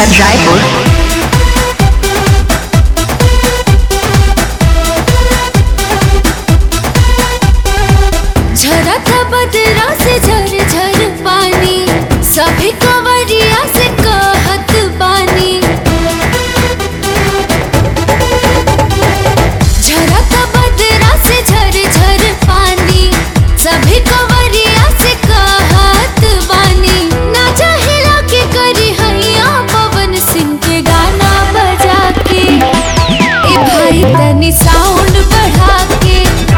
शहर रायपुर झरता बदरा से झर झर पानी सभी कवरिया से कहत बानी झरता बदरा से झर झर पानी सभी कवरिया से कहत बानी ना चाहिला के करी हैया पवन सिंह के गाना बजा के ए भाई तनी साउंड बढ़ा के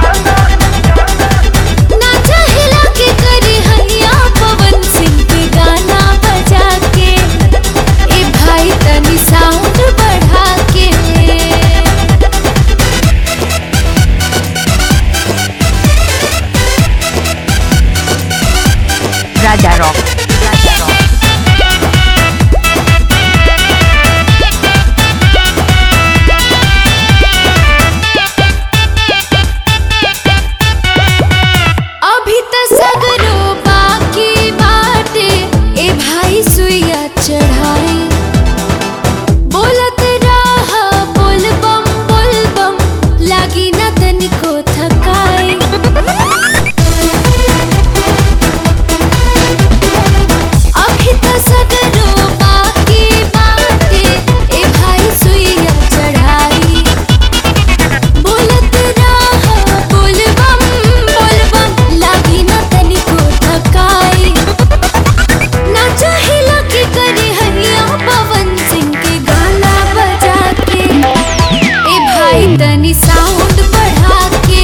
ना चाहिला के करी हैया पवन सिंह के गाना बजा के ए भाई तनी साउंड बढ़ा के राजा रॉक राजा रॉक अभी त सगरो बाकी बाटे ए भाई सुइया चढ़ाई बोलत रह बोल बम बोल बम लागी ना तनिको थकाई अभी त सगरो बाकी बाटे ए भाई सुइया चढ़ाई बोलत रह बोल बम बोल बम लागी ना तनिको थकाई ना चाहिला के करे हरिया पवन सिंह के गाना बजा के ए भाई तनी साउंड बढ़ा के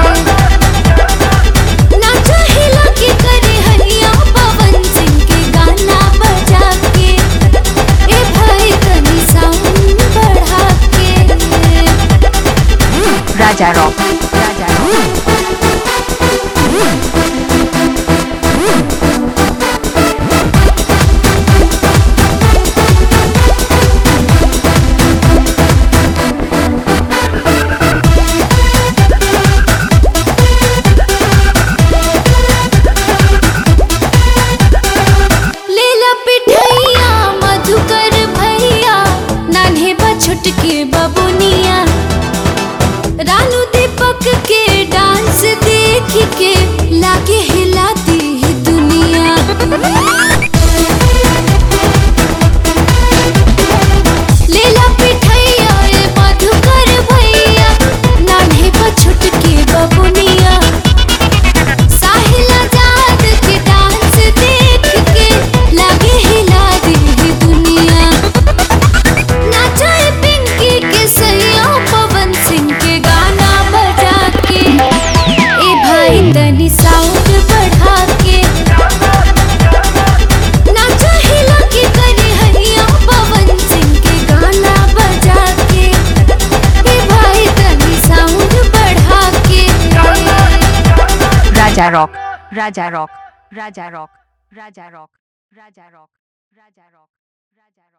ना चाहिला के करे हरिया पवन सिंह के गाना बजा के ए भाई तनी साउंड बढ़ा के राजा रॉक राजा रॉक लेला पिठैया मधुकर भैया नान्हे बा छोटके बबुनिया रानू दीपक के डांस देख के लागे हिलाती ही दुनिया लेला पिठैया ए मधुकर भैया नान्हे बा छोटके बबुनिया साहिला जात के डांस देख के लागे हिला दी दुनिया नाचे पिंकी के सैया पवन सिंह के गाना बजा के ए भाई तनी साउंड बढ़ा के नाचे हिला के करे हरिया पवन सिंह के गाना बजा के ए भाई तनी साउंड बढ़ा के राजा रॉक राजा रॉक राजा रॉक राजा रॉक राजा रॉक राजा रॉक